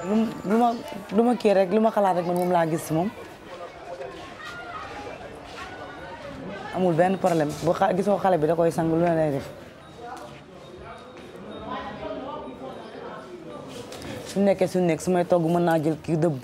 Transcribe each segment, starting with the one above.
lu lu ma lu ma kii rek lu ma xalaat rek man moom laa gis si moom amul benn problème bu xa gisoo xale bi da koy sang lu ne lay def su nekkee su nekk su may togg mën naa jël kii dëbb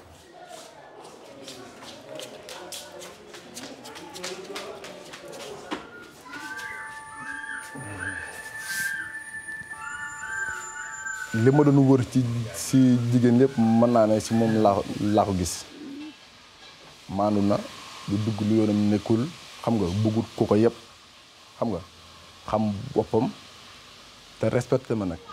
li ma doon wër ci si jigéen yëpp mën naa ne si moom laa laa ko gis maandu na du dugg lu yoonam nekkul xam nga bëggut ku ko yëpp xam nga xam boppam te respecté ma nag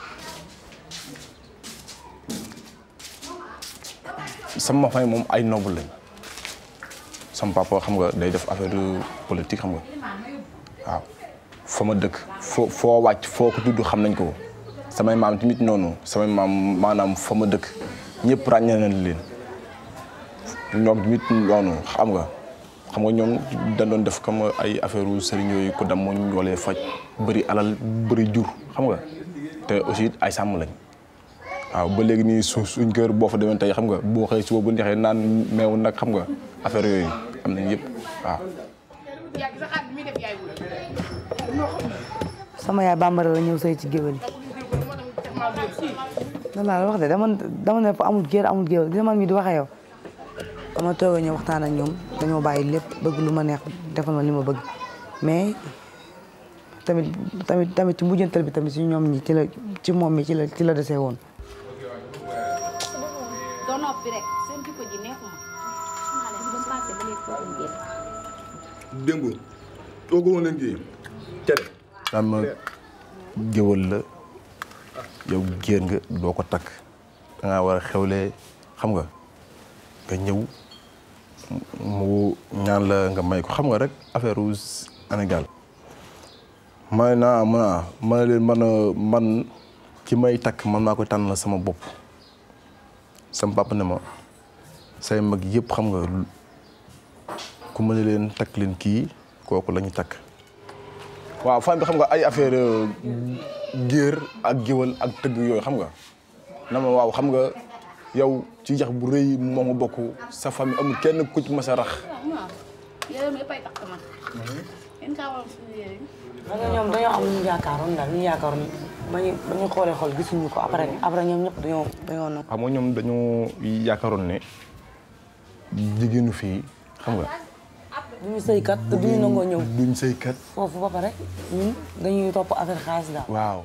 sama famille moom ay noble lañ sama papa xam nga day def affaire politique xam nga waaw fa ma dëkk foo foo wàcc foo ko tudd xam nañ ko samay maam tamit noonu samay maam maanaam fa ma dëkk ñëpp ràññee nañ leen ñoom tamit noonu xam nga xam nga ñoom dañ doon def comme ay affaire sëriñ yooyu ko dam moo ñu walee faj bëri alal bëri jur xam nga te aussi ay sàmm lañ waaw ba léegi nii su suñ kër boo fa demee tey xam nga boo xëy suba bu neexee naan meew nag xam nga affaire yooyu am nañ yëpp waaw sama yaay bambara la ñëw sëy ci géwél yi loolu laa la wax de dama dama ne fa amul géer amul géwél gis man mi di waxee yow dama toog a ñëw waxtaan ak ñoom dañoo bàyyi lépp bëgg lu ma neex defal ma li ma bëgg mais tamit tamit tamit ci mujjantal bi tamit ci ñoom ñi ci la ci moom mi ci la ci la desee woon doo noppi rek seen jikko ji neexuma xanaa leen ba passé ba léegi foofu ngeen démb toogoo leen kii cere naan ma géwël la yow géer nga doo ko takk da ngaa war a xewlee xam nga nga ñëw mu ñaan la nga may ko xam nga rek affaire u Sénégal may naa ma ma ne leen man man ki may takk man maa koy tànn sama bopp sama papa ne ma say mag yëpp xam nga ku mën leen takk leen kii kooku la ñu takk waaw fan bi xam nga ay affaire géer ak géwal ak tëgg yooyu xam nga na ma waaw xam nga yow ci yax bu rëy moo ma bokk sa famille amul kenn ku ci mas a rax yére mi yëppay takk man yéen kaa waral suñu yére yi parce que ñoom dañoo am lu ñu yaakaaroon daal ñu yaakaaroon ba ñu ba ñu xoolee xool gisuñu ko après après ñoom ñëpp dañoo dañoo nangu. xam nga ñoom dañoo yaakaaroon ne jigéenu fii xam nga duñu sëykat te duñu nangoo ñëw duñ sëykat foofu ba pare ñun dañuy topp affaire xaalis daal. waaw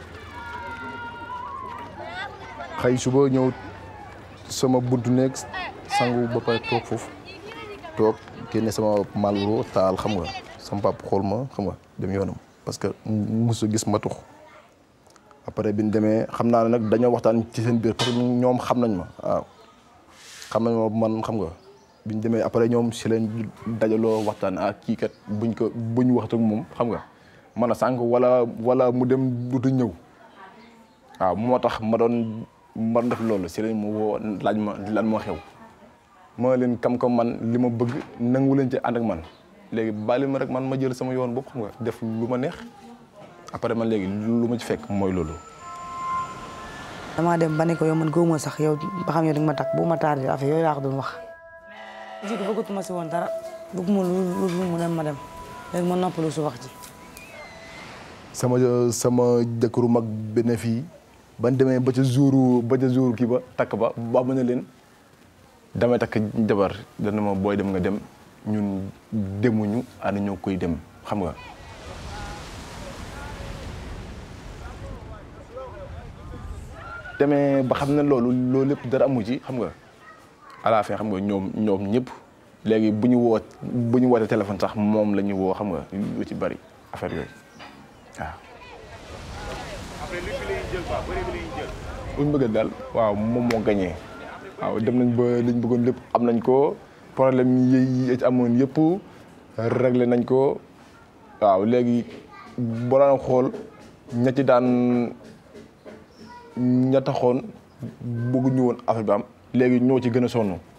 xëy suba ñëw sama buntu nekk sangu ba pare toog foofu toog génne sama malboro taal xam nga sama pap xool ma xam nga dem yoonam parce que musu gis ma tux après bi ñu demee xam naa ne nag dañoo waxtaan ci seen biir parce que ñoom xam nañ ma waaw xam nañ ma man xam nga bi ñu demee après ñoom si leen dajaloo waxtaan ak kii kat buñ ko buñ waxtu ak moom xam nga man a sànq wala wala mu dem dutu ñëw waaw moo tax ma doon ma doon def loolu si leen mu woo laaj ma lan moo xew ma leen kam kam man li ma bëgg nangu leen ci ànd ak man léegi bàyyi ma rek man ma jël sama yoon bopp xam nga def lu ma neex après man léegi lu ma ci fekk mooy loolu. damaa dem ba ne ko yow man góob ma sax yow ba xam yow di nga ma takk bu ma tardé affaire yooyu laa ko doon wax. jiitu bëggatuma si woon dara bëgguma lu lu mu dem ma dem léegi ma noppalu su wax ji. sama sama jëkkëru mag benn fii ban demee ba ca jouru ba ca jouru kii ba takk ba ba ma ne leen damay takk jabar dana ma booy dem nga dem ñun demuñu ana ñoo koy dem xam nga demee ba xam ne loolu loolu lépp dara amu ci xam nga à la fin xam nga ñoom ñoom ñëpp léegi bu ñu woo bu ñu wootee téléphone sax moom la ñu woo xam nga lu ci bari affaire yooyu waaw. buñ bëgg daal waaw moom moo gañee waaw dem nañ ba liñ bëggoon lépp am nañ ko problème yi yi ci amoon yëpp réglé nañ ko waaw léegi boo daan xool ña ci daan ña taxoon bëgguñu woon affaire bi am léegi ñoo ci gën a sonn